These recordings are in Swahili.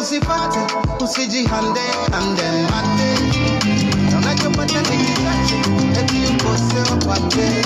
usifate usijihande ande mate na unachopata ni kichache eti ukose wapate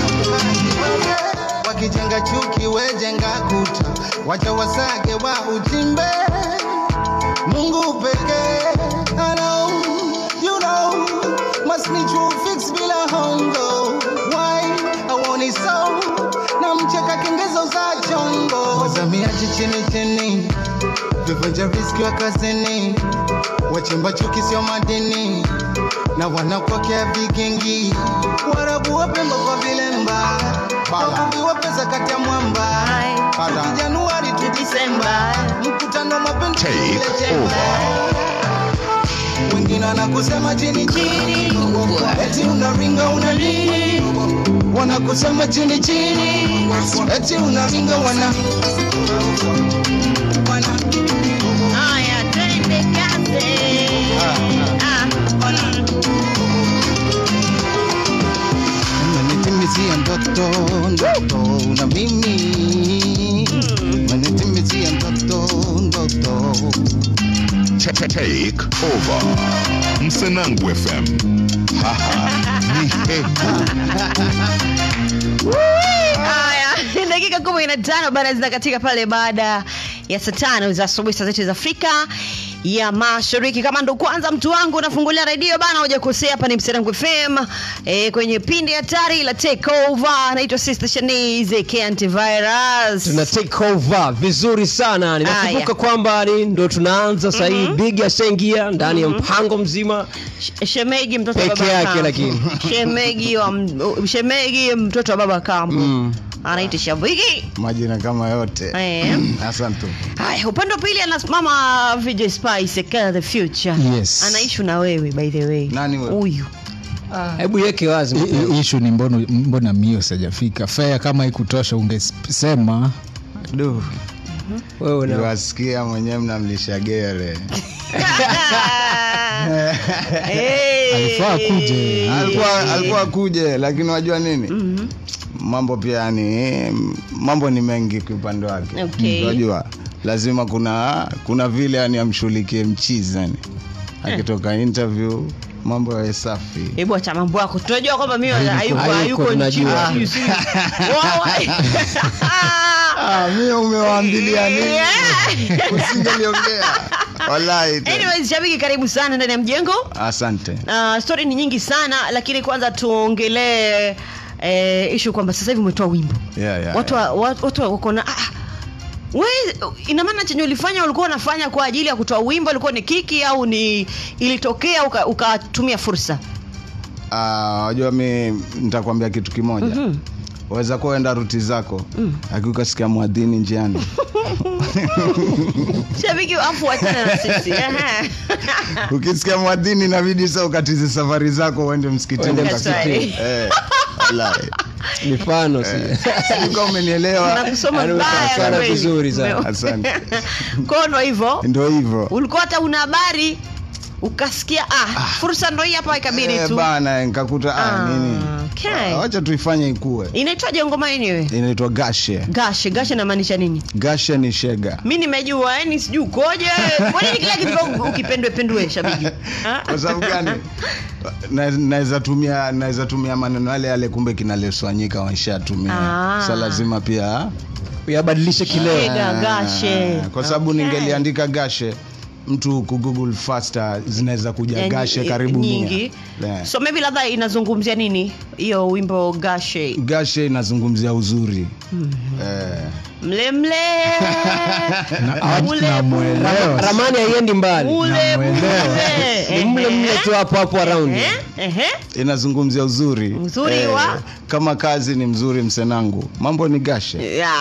wakijenga chuki wejenga kuta wacha wasage wa uchimbe mungu pekee I know, you know, must need to fix bila hongo why I want it so na mcheka kengezo za chongo wazamiaji chini chini vivunja riski wa kazini wachimba chuki sio madini na wanapokea vigingi warabu wapemba kwa vilemba wavuvi wa pesa kati ya mwamba Toki januari tu disemba mkutano mapenzi Take ile chemba. wengine wanakusema chini chini eti unaringa una nini wanakusema chini chini eti unaringa wana wana Haya, twende kazi. Ah, mm. Umenitimizia ndoto ndoto na mimi umenitimizia ndoto ndoto Take over. Msenangu FM. Haha. Ni hebu. Haya, dakika kumi na tano baada zinakatika pale baada ya saa tano za asubuhi saa zetu za Afrika ya Mashariki. Kama ndo kwanza mtu wangu unafungulia redio bana, hujakosea. Hapa ni Mserangu FM e, kwenye pindi hatari la take over. Naitwa Sister Shanice K Antivirus. tuna take over vizuri sana ninakumbuka Haya. kwamba ni ndo tunaanza sahii big ashaingia ndani ya mpango mzima Sh- Shemegi mtoto wa Peke baba yake kambo. lakini. Shemegi wa m- Shemegi mtoto wa baba kambo Mm. anaitwa Shabiki. majina kama yote Eh. asante Haya, upande wa pili anasimama VJ Spice Killer the Future. Yes. Anaishi na wewe by the way. Nani wewe? Huyu. hebu yeke wazi I- mapema. i- ishu ni mbona, mbona mio sijafika fea kama ikutosha ungesema du wewe una niwasikia mwenyewe mnamlisha gere Hey. Alifaa akuje. alikuwa alikuwa kuje lakini wajua nini mambo pia yani mambo ni mengi kiupande wake Okay. wajua lazima kuna kuna vile yani amshughulikie mchizi yani akitoka interview mambo yawe safi Hebu acha mambo yako. Tunajua kwamba mimi hayuko hayuko, hayuko nchini. tunajua. Sijui, sijui. Wawa. ah, mi umewaambilia nini Yeah. usingeliongea wallahi tena. Anyways, Shabiki karibu sana ndani ya mjengo. asante Uh, story ni nyingi sana lakini kwanza tuongelee eh, ishu kwamba sasa hivi umetoa wimbo. yeah, yeah, watu yeah. wa- watu watu wako na ah, we ina maana chenye ulifanya ulikuwa unafanya kwa ajili ya kutoa wimbo ilikuwa ni kiki au ni ilitokea uka- ukatumia fursa Ah, wajua mi nitakwambia kitu kimoja Mhm. waweza kuwa enda ruti zako mm. akiukasikia mwadhini njiani shabiki afu wachana na sisi Aha. ukisikia mwadhini inabidi sa ukatize safari zako uende msikitini That's right. Eh, wallahi. mifano si Sikuwa umenielewa Nakusoma Yaani vibaya unaonekana kweli. vizuri sana. Ume- Asante. kono hivyo ndo hivyo ulikuwa hata una habari ukasikia ah, fursa ndo hii hapa ikabidi Eh, tu bana nikakuta ah, Ah, nini okay. Ah, wacha tuifanye ikue inaitwaje ngoma yenyewe inaitwa gashe gashe gashe namaanisha nini gashe ni shega mi nimejua yani sijui ukoje kwa nini kila kitu ukipendwe pendwe shabiki Ah? kwa sababu gani Na- naweza tumia naweza tumia maneno yale yale kumbe kinaleswanyika waishatumia Ah. sa lazima pia uyabadilishe kileo Shega, gashe. kwa sababu Okay. ningeliandika gashe mtu kugoogle faster zinaweza kuja Yani, gashe i- karibu nyingi mia yeah. so maybe labda inazungumzia nini hiyo wimbo gashe gashe inazungumzia uzuri eh, mlemle Mule- namwelewa ramani haiendi mbali mule Namuelewa. mule ni mle mle tu hapo hapo around Eh, ehe. inazungumzia uzuri Uzuri wa? kama kazi ni mzuri msenangu mambo ni gashe Ya.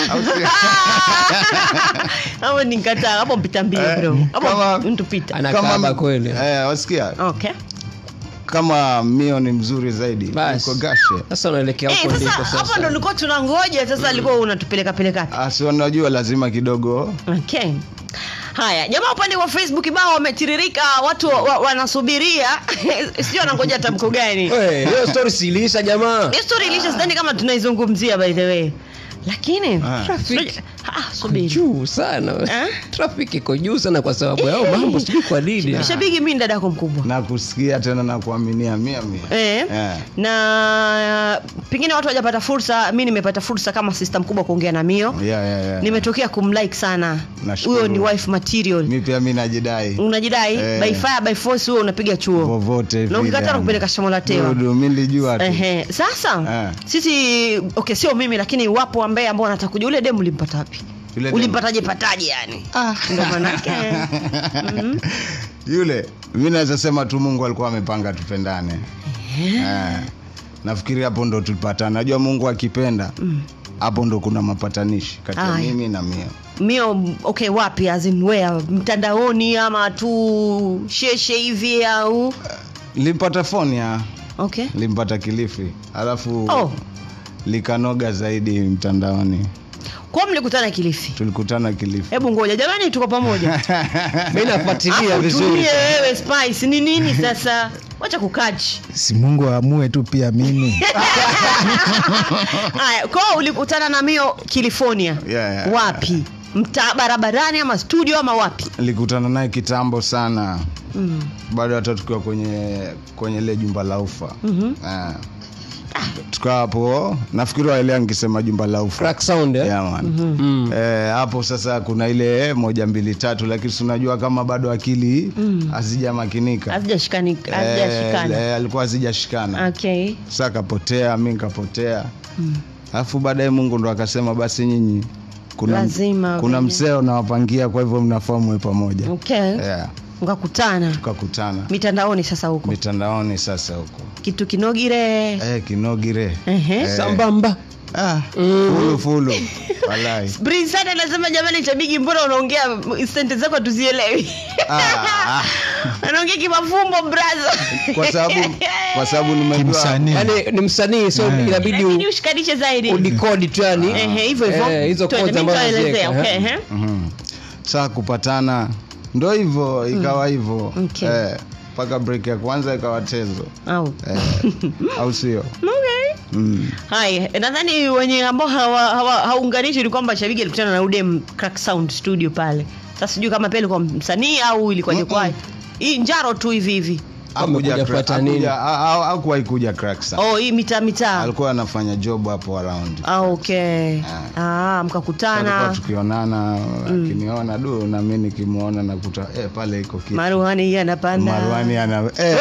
hapo nikataa hapo mpita mbio Eh, bro hapo kama- mtu pita anakaba kweli eh, wasikia okay kama mio ni mzuri zaidi Basi. uko gashe sasa unaelekea Eh, huko sasa ndiko hapo ndo sasa nilikuwa tunangoja sasa alikuwa unatupeleka peleka asi wanajua lazima kidogo okay haya jamaa upande wa facebook bao wametiririka watu wa, wa, wanasubiria sijui wanangoja tamko gani Wewe, hiyo story siiliisha jamaa Hiyo story ilisha sidhani kama tunaizungumzia by the way lakini Ah. unajua- ah, subiri juu sana Eh? trafiki iko juu sana kwa sababu yao mambo sijui kwa nini shabiki mi ni dada yako mkubwa nakusikia tena na kuaminia mia mia Eh, Eh. na pengine watu wajapata fursa mi nimepata fursa kama sista mkubwa kuongea na mio yeah, yeah, yeah. nimetokea kumlike sana Nashukuru. huyo ni wife material mi pia mi najidai unajidai Eh. by fire by force huo unapiga chuo vovote na vile, ukikataa yani. kupeleka shamo la tewa Dudu, mi nilijua tu Ehe. sasa Eh. sisi okay sio mimi lakini wapo ambaye ambao wanataka kujua ule demu ulimpata wapi Yule demu. ulimpataje pataje yani ndo manake Mhm. yule mi naweza sema tu mungu alikuwa amepanga tupendane eh. nafikiri hapo ndo tulipatana najua mungu akipenda hapo ndo kuna mapatanishi kati ya Aya. mimi na mio mio okay wapi as in where mtandaoni ama tu sheshe hivi au nilimpata foni ya okay nilimpata kilifi alafu oh likanoga zaidi mtandaoni kwa mlikutana kilifi tulikutana kilifi hebu ngoja jamani tuko pamoja mi nafuatilia Afu vizuri tulie wewe spice ni nini sasa wacha kukachi si mungu aamue tu pia mimi haya kwao ulikutana na mio california Yeah, yeah. wapi mtaa barabarani ama studio ama wapi nilikutana naye kitambo sana mm. bado hata tukiwa kwenye kwenye ile jumba la ufa Mhm. Eh. tukawa hapo nafikiri waelea nikisema jumba la ufa crack sound eh? yeah, man. Mm. Eh, hapo sasa kuna ile eh, moja mbili tatu lakini si unajua kama bado akili hazijamakinika hazijashikani Eh, hazijashikana eh, alikuwa hazijashikana okay sa kapotea mi nkapotea alafu baadaye mungu ndo akasema basi nyinyi kuna, Lazima kuna vile. mseo nawapangia kwa hivyo mnafaa muwe pamoja okay yeah, mkakutana tukakutana mitandaoni sasa huko mitandaoni sasa huko kitu kinogire eh, kinogire Ehe. Eh. sambamba ah, fulu fulu walai Brisana anasema jamani chabigi mbona unaongea sente zako tuzielewi ah, ah. anaongea kimafumbo braza kwa sababu kwa sababu nimejua kimsanii yani ni msanii so Eh. inabidi lakini u- ushikanishe zaidi udikodi tu yani Ehe, hivyo hivyo Eh, hizo Twende, codes mimi ambazo nitaelezea, naziweka, okay, eh. ehe. Mhm. saa kupatana ndo hivyo ikawa hivyo Okay. eh, mpaka break ya kwanza ikawa tezo Au. eh, au sio Okay. mm. haya nadhani wenye ambao hawa- hawa- haunganishi ni kwamba shabiki alikutana na udem crack sound studio pale sasa sijui kama pia ilikuwa msanii au ilikuwaje Mm-mm. kwaje hii njaro tu hivi hivi Amekuja Hakuja kufuata crack- nini? hakuja- ha- ha- hakuwahi kuja crack sound. oh hii mitaa mitaa alikuwa anafanya job hapo around ah, okay ah, Tulikuwa mkakutana tukionana akiniona du na mi nikimwona nakuta eh, pale iko kitu maruhani hii anapanda Marwani ana eh,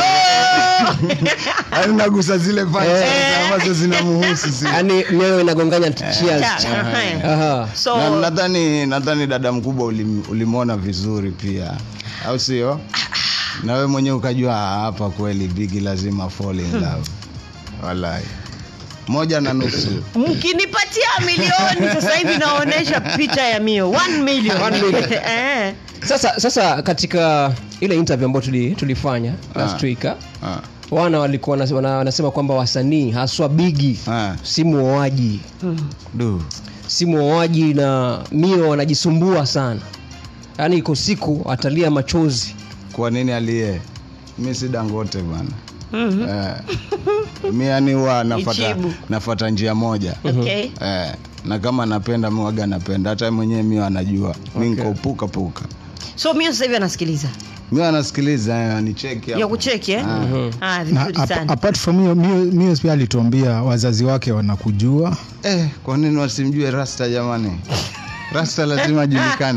yaani nagusa zile pande ambazo zinamuhusu si yani mioyo inagonganya cheers Cha- aha. Aha. so Na- nadhani nadhani dada mkubwa ulim, ulimwona vizuri pia au sio na wewe mwenyewe ukajua "Ah, hapa kweli bigi lazima fall in love walai moja na nusu mkinipatia milioni sasa hivi naonyesha picha ya mio One million. One million. Eh. sasa sasa katika ile interview ambayo tuli, tulifanya last Ah. week ah, Ah, wana walikuwa wanase- wana- wanasema kwamba wasanii haswa bigi ah, si muoaji du si muoaji na mio wanajisumbua sana yaani iko siku atalia machozi kwa nini aliye mi si dangote bana Mhm. eh, mi yani huwa nafata, Ichibu. nafata njia moja Okay. eh, na kama napenda mi waga napenda hata mwenyewe mi anajua mi nko puka puka so mio sasa hivi anasikiliza mi anasikiliza eh, anicheki ya hapo. kucheki eh? Ah. ah, na vizuri ap- sana apart from hiyo Mio- Mio pia alituambia wazazi wake wanakujua Eh, kwa nini wasimjue rasta jamani rasta lazima ajulikane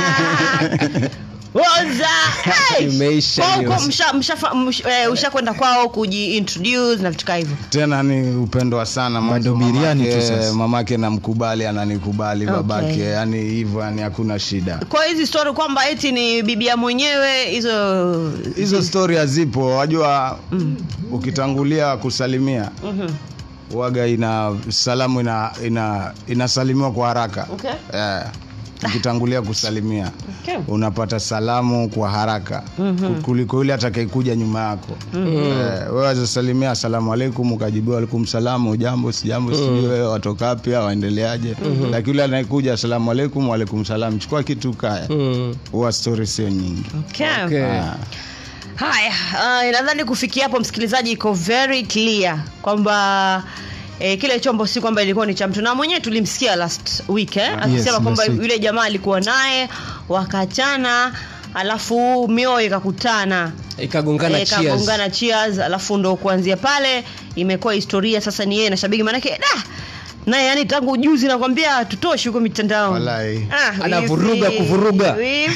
Oza! Hey! Imeisha Kwa huko hiyo. msha- mshafa- msh- eh, ushakwenda kwao kujiintroduce na vitu kaa hivyo tena ni upendo wa sana Mwanzo Bado biriani tu mamake- sasa. mamake namkubali ananikubali Okay. babake yani hivyo yani hakuna shida kwa hizi story kwamba eti ni bibia mwenyewe hizo hizo stori hazipo wajua ukitangulia kusalimia Mhm. waga ina salamu ina, ina inasalimiwa kwa haraka Okay. eh, ukitangulia kusalimia Okay. unapata salamu kwa haraka mm-hmm. kuliko yule atakayekuja nyuma yako mm-hmm. eh, wewe wazasalimia asalamu alaikum ukajibiwa alaikum salamu ujambo sijambo mm-hmm. sijui wewe watoka wapi au waendeleaje mm-hmm. lakini yule anayekuja asalamu alaikum waalaikum salam chukua kitu kaya mm. huwa stori sio nyingi Okay. Okay. Ah. haya uh, nadhani kufikia hapo msikilizaji iko very clear kwamba E, kile chombo si kwamba ilikuwa ni cha mtu na mwenyewe tulimsikia last week eh? akisema Yes, kwamba last week. yule jamaa alikuwa naye wakachana alafu mioyo ikakutana ikagongana Eh, cheers. kagongana cheers alafu ndo kuanzia pale imekuwa historia sasa ni yeye na shabiki manake da naye yani tangu juzi nakwambia tutoshi huko mitandao Walai. Anavuruga kuvuruga.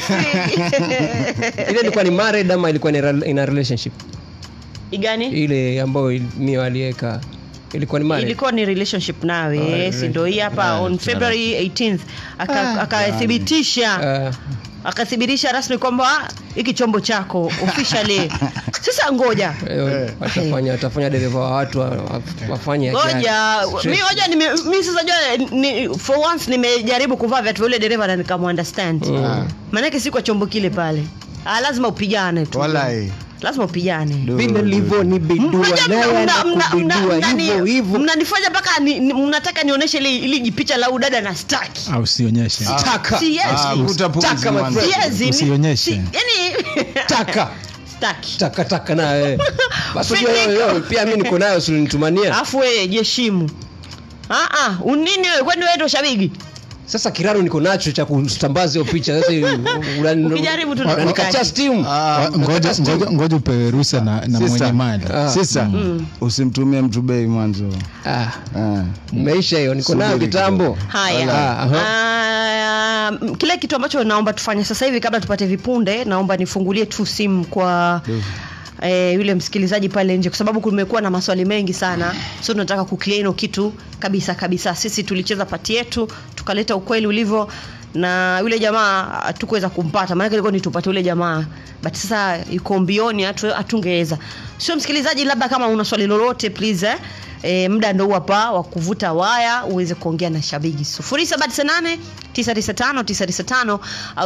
ile ilikuwa ni married ama ilikuwa ni rel- in a relationship igani ile ambayo mio aliweka ilikuwa ni married ilikuwa ni relationship nawe si ndo hii hapa Yeah, on february 18th aka- akathibitisha Ah, akathibitisha rasmi kwamba hiki chombo chako officially sasa ngoja eh, watafanya watafanya dereva wa watu wa- wa- wafanye ajali. ngoja Stress. mi ngoja nime mi sasa jua ni, for once nimejaribu kuvaa viatu vya yule dereva na nikamuunderstand Ah. maanake si kwa chombo kile pale ah, lazima upigane tu Walai. lazima upigane Du- vile du- livyo ni bidua Mnajua naye mna- mna- mna- anakubidua mna- hivyo mnani- hivyo mnanifanya mpaka ni- ni- mnataka nionyeshe ili ili jipicha la udada na staki au usionyeshe taka Siwezi. Ah, vuta pumzi Taka, my mwanzo. friend. Siwezi, ni- Usionyeshe. si- yani taka staki taka taka naye basi Fake ujue wewe, pia mi niko nayo silinitumania alafu wewe jeshimu Ah, ah, unini wewe kwani wewe ndo shabiki sasa kiraro niko nacho cha kusambaza hiyo picha sasa unani- Ukijaribu tu unanikatia nakutaki. steam Ah, Wa- ngoja ngoja ngoja upewe ruhusa na, na Sister. mwenye mali Ah. Sisa, usimtumie mtu bei mwanzo ah Ah. meisha hiyo niko nayo Subiri kitambo haya Ah, aha. Ah, m- kile kitu ambacho naomba tufanye sasa hivi kabla tupate vipunde naomba nifungulie tu simu kwa eh, yule msikilizaji pale nje kwa sababu kumekuwa na maswali mengi sana so tunataka kuclear hilo kitu kabisa kabisa sisi tulicheza pati yetu tukaleta ukweli ulivyo na yule jamaa hatukuweza kumpata maanake ilikuwa ni tupate yule jamaa but sasa yuko mbioni hatu- hatungeweza sio msikilizaji labda kama una swali lolote please eh? E, muda ndo huu hapa wa kuvuta waya uweze kuongea na shabiki 0798 995 995 au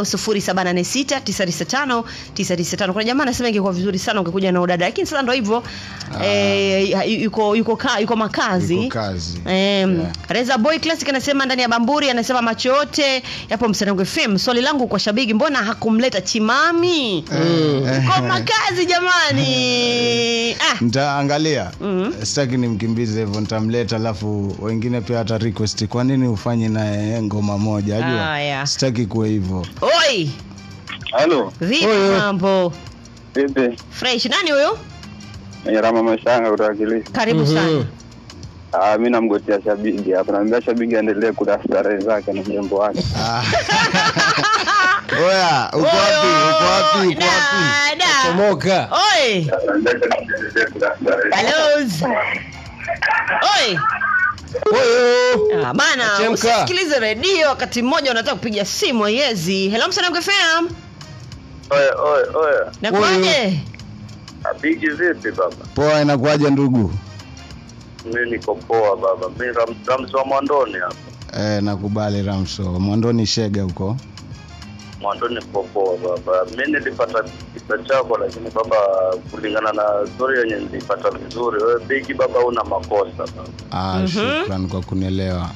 0786 995 kuna jamaa anasema ingekuwa vizuri sana ungekuja na udada lakini sasa ndo hivyo e, yuko yuko ka, yuko makazi Yuko kazi. Um, Yeah. Reza Boy Classic anasema ndani ya Bamburi anasema macho yote yapo Msanango FM. Swali langu kwa shabiki mbona hakumleta Chimami? Kwa makazi jamani. Ah, ntaangalia Mhm. sitaki nimkimbize hivyo nitamleta alafu wengine pia hata request kwa nini ufanye naye ngoma moja ajua Haya. sitaki kuwe hivyo oi, Halo, vipi Oyo. mambo? vipi? Fresh nani huyo? Ni Rama Mashanga kutoka Kilifi. Karibu Mhm. sana. Ah, mimi namgotea shabiki hapa. Naambia shabiki aendelee kula starehe zake na mjombo wake. Ah. oya uko wapi uko wapi uko wapi Dada. chomoka Oi, hello. Oi. Oyo. Ah, bana Chemka. usisikilize redio wakati mmoja unataka kupiga simu haiwezi hello msanamke fam Oye, oye, oye. nakuaje Shabiki vipi baba? poa inakuwaje ndugu Mimi niko poa baba. Mimi ram, Ramsi wa Mwandoni hapa. eh, nakubali ramso mwandoni shega huko Mwandoni niko poa baba. Mimi nilipata kisa chako lakini baba kulingana na story yenye nilipata vizuri. Wewe bigi baba una makosa baba. ah, shukran kwa kunielewa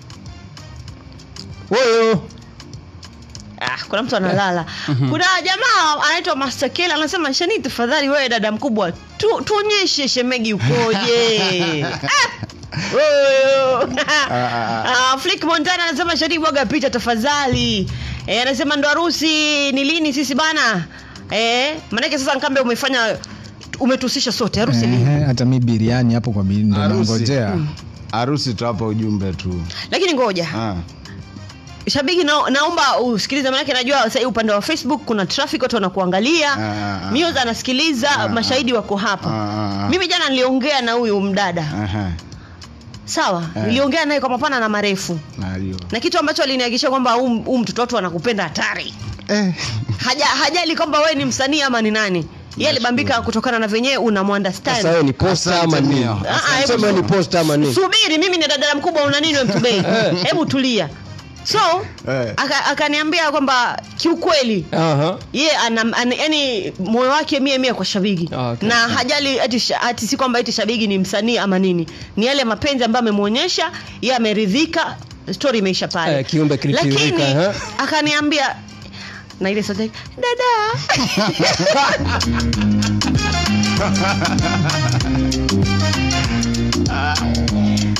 Oyo. ah, kuna mtu analala kuna jamaa anaitwa Master Kela anasema shani tafadhali wewe dada mkubwa tu, tuonyeshe shemegi ukoje Ah, oyo. Ah, Flick Montana anasema shani bwaga picha tafadhali eh, anasema ndo harusi ni lini sisi bana eh, manake sasa nkambe umefanya umetusisha sote harusi lini Ehe, hata mi biriani hapo kwa bi- ndo Harusi. nangojea harusi tutawapa ujumbe tu lakini ngoja ah. shabiki na, naomba usikilize manake najua sahii upande wa facebook kuna traffic watu wanakuangalia Ah, ah, Muse anasikiliza Ah, mashahidi wako hapa Ah, ah, ah. mimi jana niliongea na huyu mdada Aha, sawa Eh. niliongea naye kwa mapana na marefu najua na kitu ambacho alinihakikisha kwamba huu huu mtoto watu anakupenda hatari eh. Haja, hajali kwamba wewe ni msanii ama ni nani yeye alibambika kutokana na venyewe Sasa wewe unamuunderstand ni posta ama Asante nini? Mio. Ah, ah, hebu Sema ni posta ama nini? subiri mimi ni dada mkubwa una nini wewe mtubei hebu tulia so Eh. aka- akaniambia kwamba kiukweli Aha. ye ana, ana, yani moyo wake mie mie kwa shabiki Ah, okay. na hajali ati, sha- ati si kwamba eti shabiki ni msanii ama nini ni yale mapenzi ambayo amemwonyesha ye ameridhika story imeisha pale Eh, kiumbe kilitiririka, lakini eh. akaniambia na ile sauti yake, dada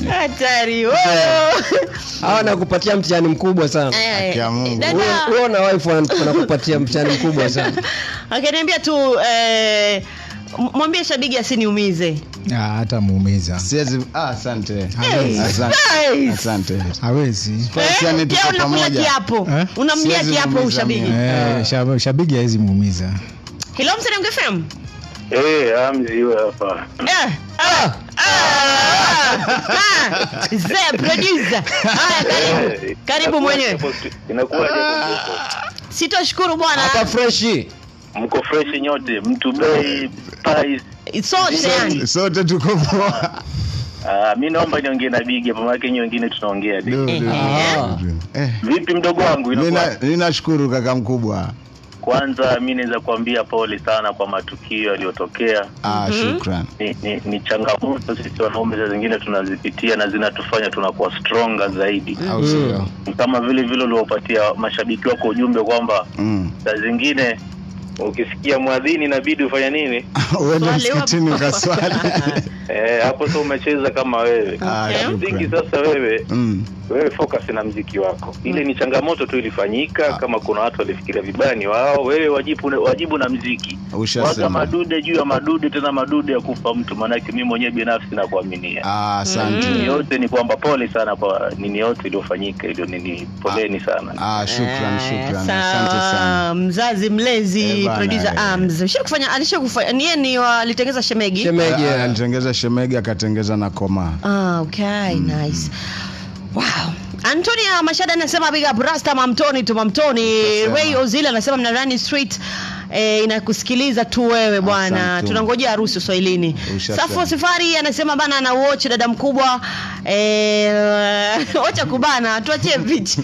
hatari oh. hawa nakupatia mtihani mkubwa sana Eh, Haki ya Mungu. dada, Wewe- wewe na wife wana- wanakupatia mtihani mkubwa sana akaniambia tu eh, m- mwambie shabigi asiniumize Ah, hata muumiza siwezi ah, asante Hey, asante nice. asante hawezi Basi, yani tuko Pia unakula pamoja. kiapo Eh? unamlia Siwezi kiapo muumiza ushabigi mimi. eh, shab- shabiki hawezi muumiza hilo msanamgefem Eh, amzi iwe hapa. zee producer haya karibu karibu mwenyewe Inakuwa sitoshukuru bwana hapa freshi mko fresh nyote, mtu bei price. sote yani sote tuko poa Ah, mi naomba niongee na Bigi hapa, maana nyinyi wengine tunaongea. Du, du, du, Ah. du. Eh, Vipi mdogo wangu, mi inakuwa na- mi nashukuru kaka mkubwa kwanza, mi naweza kuambia pole sana kwa matukio yaliyotokea. ah, shukran Ni, ni, ni changamoto sisi wanaume saa zingine tunazipitia na zinatufanya tunakuwa stronger zaidi, au sio kama vile vile uliopatia mashabiki wako ujumbe kwamba Mm. saa zingine ukisikia mwadhini inabidi ufanya nini uende Swali msikitini wapo. ukaswali eh, hapo sasa umecheza kama wewe Ah, Okay. mziki shukran. sasa wewe Mm. wewe focus na mziki wako ile ni changamoto tu ilifanyika kama kuna watu walifikiria vibaya ni wao wewe wajibu wajibu na mziki waga ushasema madude juu ya madude tena madude ya kufa mtu maanake mi mwenyewe binafsi nakuaminia ah, asante nini yote ni kwamba pole sana kwa nini yote iliyofanyika iliyo nini poleni sana ah, shukran Eh, shukran sa- asante sana mzazi mlezi Eh, bana, producer eh. arms shakufanya alishakufanya niye ni alitengeza shemegi Shemeji, Ah, eh. alitengeza shemegi akatengeza na koma ah, okay nice wow antonia mashada anasema big up rasta mamtoni tu mamtoni Nasema. ray ozil anasema mnarani street Eh, inakusikiliza tu wewe bwana Asante. tunangojea harusi uswahilini Ushasema. safo safari anasema bana ana watch dada mkubwa eh, wacha kubana tuachie picha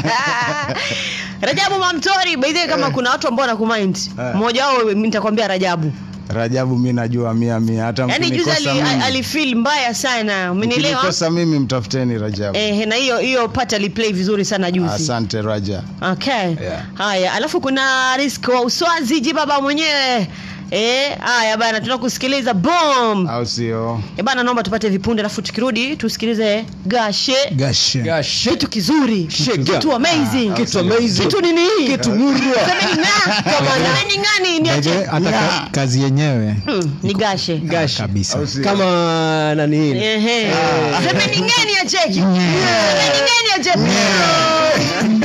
rajabu mamtori baidhie kama kuna watu ambao wanakumind Eh. mmoja wao mimi nitakwambia rajabu rajabu mi najua mia mia hata yaani juzi mkinikosa ali- mimi- alifeel mbaya sana umenielewa mkinikosa mimi mtafuteni rajabu eh, na hiyo hiyo part aliplay vizuri sana juzi asante raja okay Yeah. haya alafu kuna risk wa uswazi jibaba mwenyewe Eh, haya bana tunakusikiliza bom au sio e bana naomba tupate vipunde alafu tukirudi tusikilize gashe gashe Gashe. kitu kizuri Shega. kitu amazing Kitu amazing. kitu nini Kitu murwa. Semeni nga, kama semeni ngani By the way, niache hata ka- kazi yenyewe Hmm, ni gashe Gashe. kabisa Au sio? kama nani hili Ehe. semeni ngani acheki semeni ngani acheki